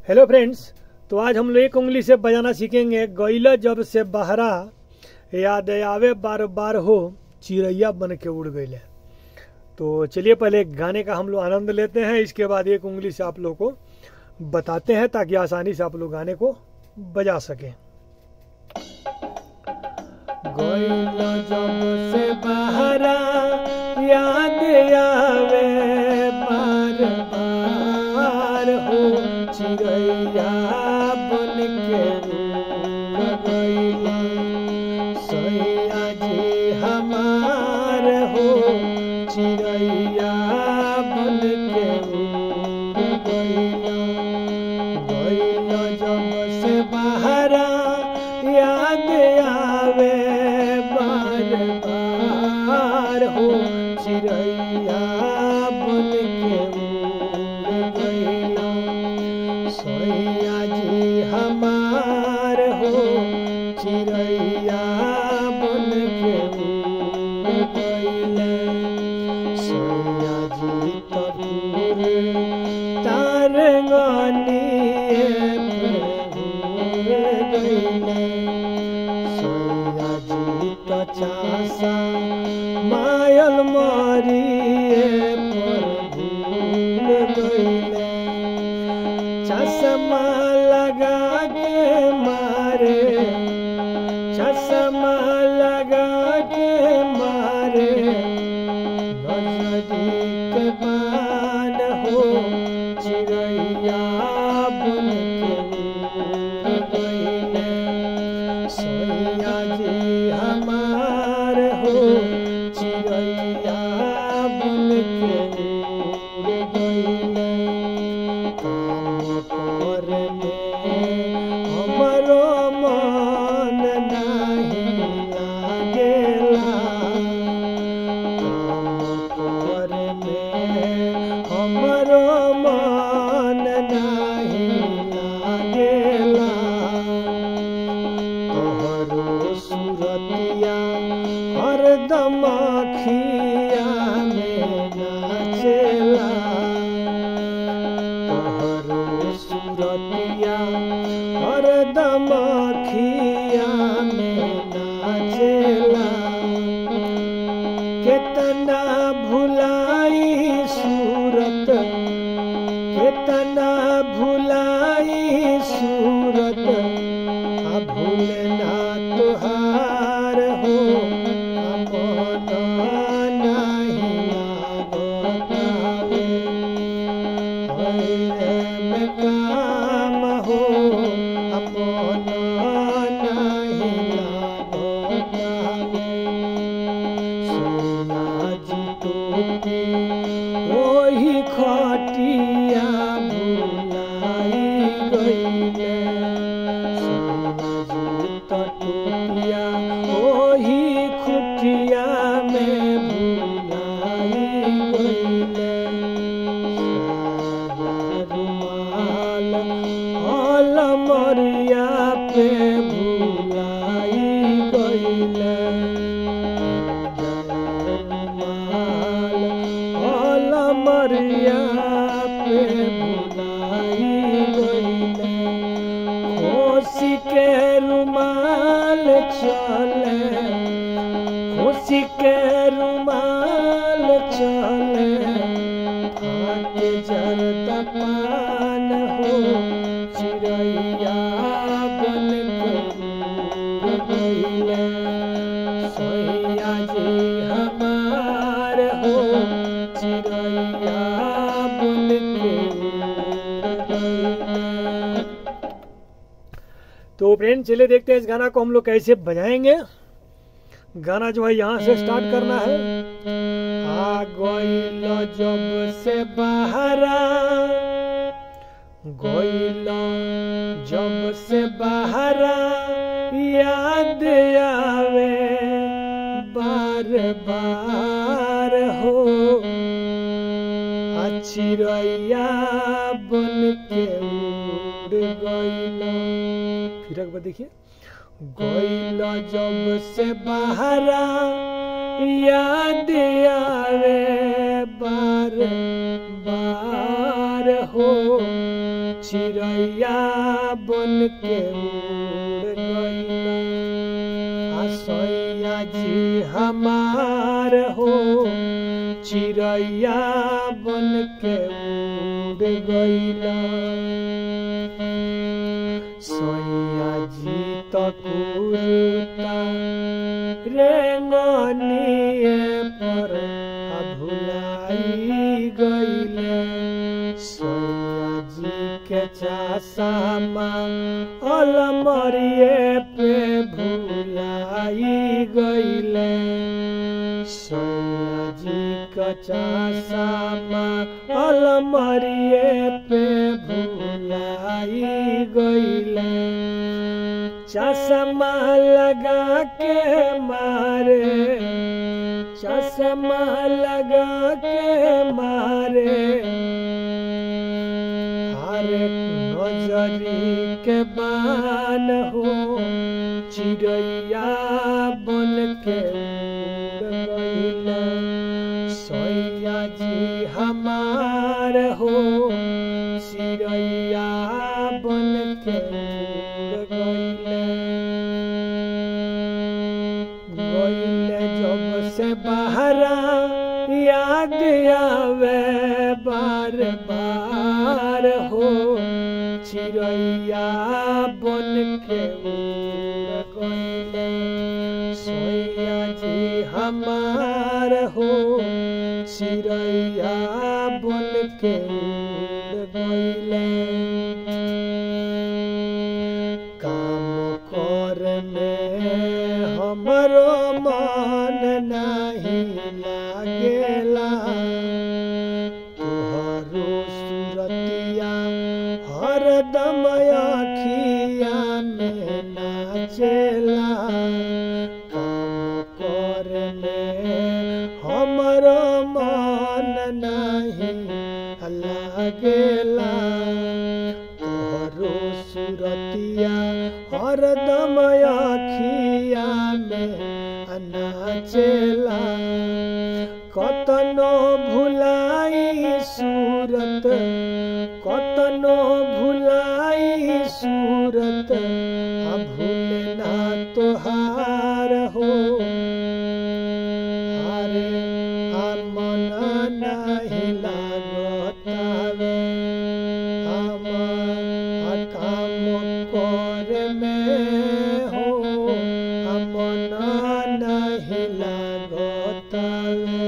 hello friends तो आज हम लोग एक उंगली से बजाना सीखेंगे गैला जब से बहरा याद आवे बार बार हो चिड़ैया बन के उड़ गईले तो चलिए पहले गाने का हम लोग आनंद लेते हैं इसके बाद एक उंगली से आप लोग को बताते हैं ताकि आसानी से आप लोग गाने को बजा सकें गैला जब से बहरा याद आवे बार बार हो चिड़ैया बन के उड़ गईले सैया जी हमार हो चिड़ैया बन के उड़ गईला गईला जब से बहरा याद आवे बार बार हो चिड़ैया बन के उड़ गईला सैया जी हमार हो चिड़ैया बन के उड़ गईले सैया जी तबूर तार गईले सैया जी तो चासा मायल मारिए पर भूल गईले चश्मा लगा के मारे चश्मा लगा के मारे नजरी के बान हो चिड़ैया बन के उड़ गईले सैया जी हमार हो चिड़ैया बन के उड़ गईले काम करने हमरो मन नहीं लागेला काम करने हमरो मन नहीं लागेला तोहरो सूरतिया हरदम अखिया में नाचेला तोहरो सूरतिया हरदम अखिया में नाचेला केतना भुलाई सूरत केतना भुलाई सूरत आ भूलना तुहार हो अपन नाही लागतावे होइले में काम हो अपन नाही लागतावे सोना जी टोपी ओही खटिया भुलाई गईले सोना जी तो टोपिया ओही खुटिया में भुलाई गईले साया रुमाल हल मरिया पे भुलाई गईले रुमाल हल मरिया पे भुलाई गईले खुशी के रुमाल चले खुशी के रुमाल चले फाटे जरता पान हो चिड़ैया बन के उड़ गईले सैया जी हमार हो चिड़ैया बन के उड़ गईले तो फ्रेंड चले देखते हैं इस गाना को हम लोग कैसे बजाएंगे गाना जो है यहाँ से स्टार्ट करना है आ गइल जब से बहरा गइल जब से बहरा याद आवे बार बार हो अच्छी रैया बन के उड़ गइल फिर एक बार देखिए गइल जब से बहरा याद आवे बार बार हो चिड़ैया बन के उड़ गईला आ सैया जी हमार हो चिड़ैया बन के उड़ गईला सैया जी तकुरता रेंगनिए पर आ भुलाई गईले सैया जी के चासामा अलमरिए पे भुलाई गईले सैया जी का चासामा अलमरिए पे भुलाई गईले चश्मा लगा के मारे चश्मा लगा के मारे हर नजरी के बान हो चिड़ैया बन के उड़ गईला सैया जी हमार हो चिड़ैया बन के उड़ गईले गईले जब से बहरा याद आवे बार बार हो चिड़ैया बन के उड़ गईले सोया जी हमार हो चिड़ैया बन के उड़ गईले काम कर में हमरो मन नहीं लागेला तोहरो सुरतिया हरदम अखिया में नाचेला काम कर में हमरो मन नहीं लागेला तोहरो सुरतिया हरदम अखिया में नाचेला कतनो भुलाई सूरत कतनो भुलाई सूरत आ भूलना तोहार हो अरे आ मन नहीं लागतावे हम आ काम कर में हो आ मन नहीं लागतावे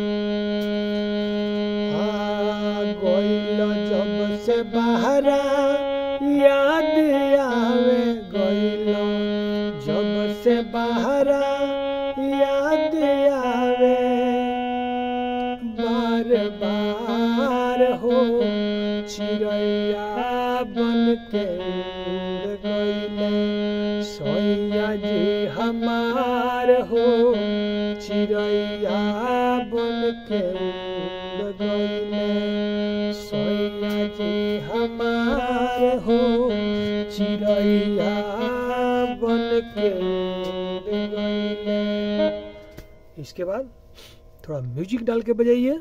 आ गइल जब से बहरा याद आवे गइल जब से बहरा याद आवे बार बार हो चिड़ैया बन के उड़ गईले सैया जी हमार हो चिड़ैया बन के उड़ गईले सैया जी हमार हो चिड़ैया बन के उड़ गईले इसके बाद थोड़ा म्यूजिक डाल के बजाइए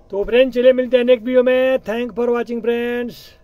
तो फ्रेंड्स चलिए मिलते हैं नेक्स्ट वीडियो में थैंक फॉर वॉचिंग फ्रेंड्स